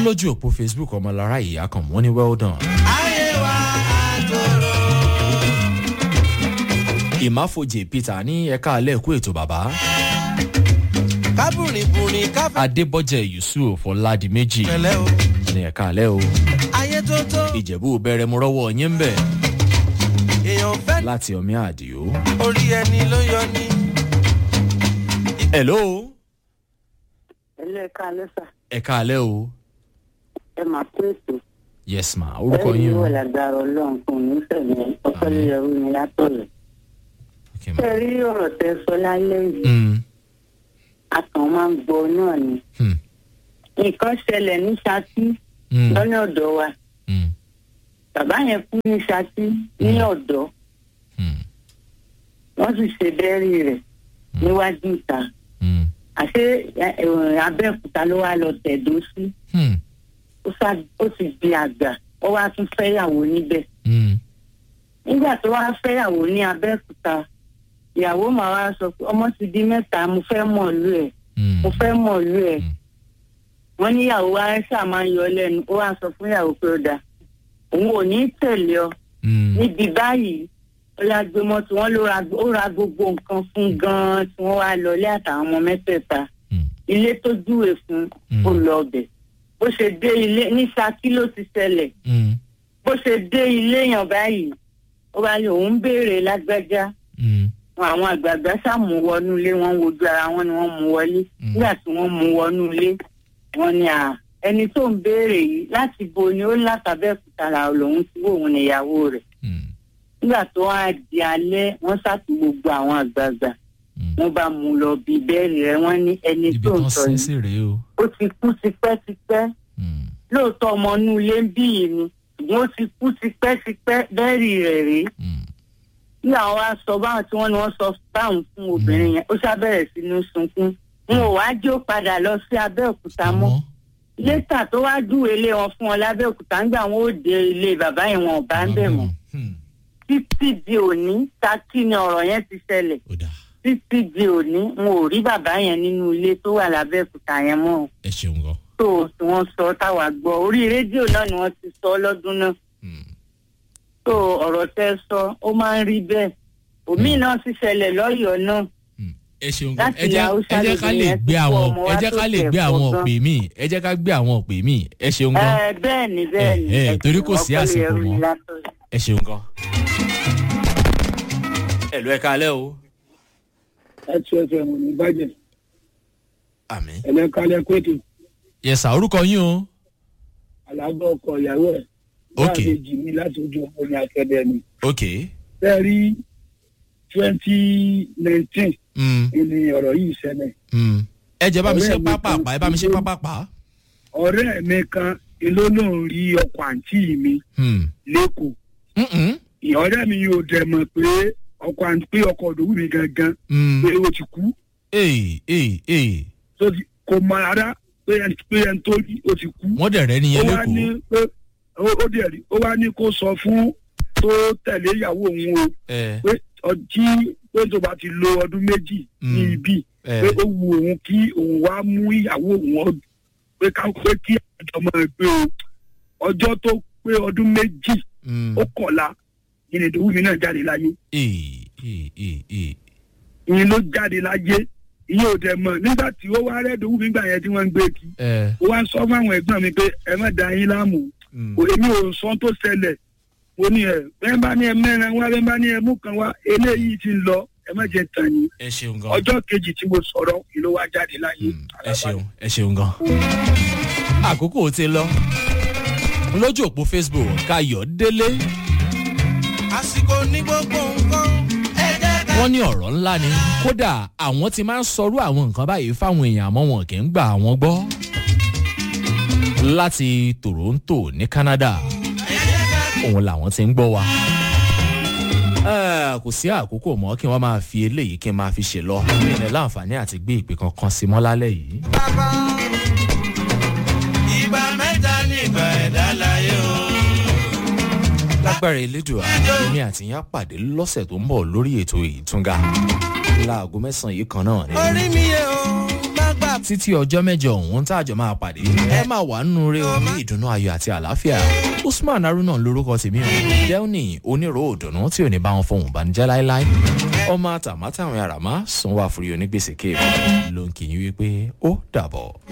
lójú òpó facebook ọmọlára ìyá kan wọ́n ní well done. ayé wa àtòrò. ìmáfojì peter ní ẹ̀ka alẹ́ kú ètò bàbá. kábùrìbùrì káfẹ́. adébọ́jẹ̀ yusuf ọ̀làdìmẹ́jì pẹ̀lẹ́ o. ní ẹ̀ka alẹ́ o. ayé tó tó. ìjẹ̀bú bẹ̀rẹ̀ mo rọ́wọ́ yín ń bẹ̀ èèyàn fẹ́. láti ọmí àdìo. orí ẹni ló yọ ní. hello ẹlẹ́ka lẹ́sà ẹ̀ka alẹ́ o. ẹ máa pé ètò yes ma orúkọ ẹ̀yìn yín o. wọ̀ lágbára ọlọ́run fún mi fẹ̀mí ọpẹ́lẹ́yẹrú mi látọ̀lẹ̀. Okay, ṣé ma. ẹ rí ọ̀rọ̀ tẹ sọ lálẹ́ yìí Mm, a kàn máa ń gbọ́ náà ni. hmm, nǹkan ṣẹlẹ̀ ní ṣáàtì mm, lọ́nà ọ̀dọ́ wa mm, bàbá yẹn kú ní ṣáàtì ní ọ̀dọ́ mm, wọ́n sì ṣe bẹ́ẹ̀rì rẹ̀ níwájú ìta mm, àṣé ẹ, ẹ, abẹ́òkúta ló wá lọ tẹ̀dó sí hmm, ó sá- ó ti di àgbà ó wá tún fẹ́yàwó níbẹ̀ mm, nígbà tó wá fẹ́yàwó ní abẹ́òkúta ìyàwó màá wá sọ pé ọmọ ti di mẹ́ta mo fẹ́ mọ̀ lú ẹ̀ mm, mo fẹ́ mọ̀ lú ẹ̀ Mm. wọ́n níyàwó wa ṣáà máa ń yọ lẹ́nu ó wá sọ fún ìyàwó pé ó dáa òun ò ní tẹ̀lé ọ mm, níbi báyìí ó yá gbé mọ́tò wọn ló ra ó ra gbogbo nǹkan fún gan-an tí wọ́n wá lọlé àtàwọn ọmọ mẹ́tẹ̀ẹ̀ta mm, ilé tó júwe fún Mm. ó lọ ọbẹ̀ bó ṣe dé ilé ní Ṣakí ló ti ṣẹlẹ̀ mm, bó ṣe dé ilé yàn báyìí ó bá ní òun béèrè lágbájá mm, wọn àwọn àgbààgbà ṣàmú wọnú ilé wọn wojú ara wọn ni wọn mú wọlé Mm. nígbà tí wọn mú wọnú ilé wọn ni à ẹni tó ń béèrè yìí láti bo ni ó látàbẹ́kúta là lòun tí òun níyàwó rẹ̀ mm, nígbà tó wá di alẹ́ wọ́n ṣàtì gbogbo àwọn àgbààgbà mm. wọ́n bá mú lọ bí bẹ́ẹ̀rì rẹ̀ wọ́n ní ẹni ibi tó ń tán sọ sin yìí sí rèé o. ó ti kú tipẹ́tipẹ́ Mm, lóòótọ́ ọmọ inú ilé ń bí yìí ni ṣùgbọ́n ó ti kú tipẹ́tipẹ́ bẹ́ẹ̀rì rẹ̀ rèé mm, ní àwọn wa sọ báwọn tí wọn ni wọn sọ báwọn fún obìnrin yẹn ó ṣàbẹ̀rẹ̀ sí ní sunkún n ò wá jó padà lọ sí abẹ́òkúta mọ́ àmọ́, lẹ́tà tó wá júwèé lé wọn fún wọn lábẹ́òkúta nígbà wọn ò dé ilé bàbá yẹn wọn ò bá ń bẹ̀ mọ́ Hmm, títí di òní Ṣakí ni ọ̀rọ̀ yẹn ti ṣẹlẹ̀ ó dáa títí di òní n ò rí bàbá yẹn nínú ilé tó wà lábẹ́òkúta yẹn mọ́ ẹ ṣeun gan. tó tí wọ́n sọ táwa gbọ́ orí rédíò náà ni wọ́n ti sọ lọ́dún náà Hmm, tó ọ̀rọ̀ tẹ́ sọ ó máa ń rí bẹ́ẹ̀ òmíì náà sì ṣẹlẹ̀ lọ́yọ̀ọ́ náà hmm. ẹ ṣeun gan. Láti ẹ jẹ́ Haúsá ẹ jẹ́ ká lè lóbìnrin yẹn gbé ti kó àwọn ọmọ ẹ wá jẹ́ ká lè tó gbé tẹ̀ àwọn pọ̀ òpè míì ẹ jẹ́ ká gbé àwọn òpè míì ẹ ṣeun gan. ẹ bẹ́ẹ̀ ni bẹ́ẹ̀ ni Eh, eh, ẹ torí ṣeun, kò sí ọpẹ́ àsìkò yẹrù mọ́. ni látọ̀yọ̀. ẹ ṣeun gan. ẹ̀lú ẹ̀ka alẹ́ o. láti ẹsẹ̀ mọ̀ ní bàjẹ́ àmì. ẹlẹ́kálẹ́ kóòtù yẹsà orúkọ yín o. alábọ̀ ọkọ̀ ìyàwó ẹ̀ Ok. láàbẹ̀jì mi láti ojú ọmọ ní akẹ́dẹ́ ni. ok. bẹ́ẹ̀ rí twenty nineteen Hmm, ni ọ̀rọ̀ yìí ṣẹlẹ̀. hmm. ẹ jẹ́ bá mi ṣe Ọ̀rẹ́ mi pápápá kan ẹ bá mi ṣe ló- pápápá. ọ̀rẹ́ mi kan ló lóun rí ọkọ̀ àǹtí mi Hmm, lẹ́kọ̀ọ́. hmm, hmm, ọ̀rẹ́ mi yóò dẹ̀ mọ̀ pé ọkọ̀ àǹtí pé ọkọ̀ òdòwú mi gangan hmm. pé ó ti kú. ee ee ee tó ti kò mọ ara pé ẹni pé ẹni tó rí ó ti kú. wọ́n dẹ̀ rẹ́ ó nìyẹn wá ní lẹ́kọ̀ọ́. pé ó ó dẹ̀ rí ó wá ní kó sọ fún tó tẹ̀lé ìyàwó òun o ẹ pé ọjí pé tó bá ti lo ọdún méjì ní Mm. ibi ẹ pé ó wu òun kí òun wá mú ìyàwó òun ọ- pé ká pé kí àjọ máa gbé o ọjọ́ tó pé ọdún méjì hmm. ó kọ̀la ìyẹn ìdòwú mi náà jáde láyé ee ee ee ee. ìyẹn ló jáde láyé ìyẹn ò dẹ̀ mọ̀ nígbà tí ó wá rẹ́ ìdòwú mi gbà yẹn tí wọ́n ń gbé kí ẹ. ó wá ń sọ fún àwọn ẹ̀gbọ́n mi pé ẹ má da yín láàmú hmm. kò èmi ò sọ tó ṣẹlẹ̀ mo ní ẹ bẹ́ẹ̀ bá ní ẹ mẹ́rin wá bẹ́ẹ̀ bá ní ẹ mú kan wá eléyìí ti ń lọ ẹ má jẹ tàn yín ẹ ṣeun gan. ọjọ́ kejì tí mo sọ̀rọ̀ ìlú wa jáde láyé. Hmm, ẹ ṣeun ẹ ṣeun gan. àkókò ti lọ lójú òpó facebook kayọ̀ délé àsìkò ní gbogbo nǹkan. ẹ jẹ́ ká. wọ́n ní ọ̀rọ̀ ńlá ni kódà àwọn ti máa ń sọrú àwọn nǹkan báyìí fáwọn èèyàn àmọ́ wọn kì í gbà àwọn gbọ́. láti toronto ní canada òun làwọn ti ń gbọ́ wa. Eh, kò sí àkókò mọ́ kí wọ́n máa fi eléyìí kí n máa fi ṣe lọ mi ní láǹfààní àti gbé ìpè kankan sí mọ́ lálẹ́ yìí. bàbá ìgbà mẹ́ta nígbà ẹ̀dá láyé o. lágbára elédùà èmi àti yín á pàdé lọ́sẹ̀ tó ń bọ̀ lórí ètò ìtúnga láago mẹ́sàn-án yìí kan náà ni. orí mi yẹ o má gbà títí ọjọ́ mẹ́jọ òun tá àjọ máa pàdé ẹ máa wà nínú rẹ òun ní ìdùnnú ayọ̀ àti àlàáfíà usman haruna lorúkọ tèmi o delni onírò òdùnnú tí ò ní bá wọn fohùn ìbànújẹ́ láéláé ọmọ àtàmátàwọn àràmá sanwó àforí onígbèsè kéèmù ló ń kì í wípé ó dàbọ̀.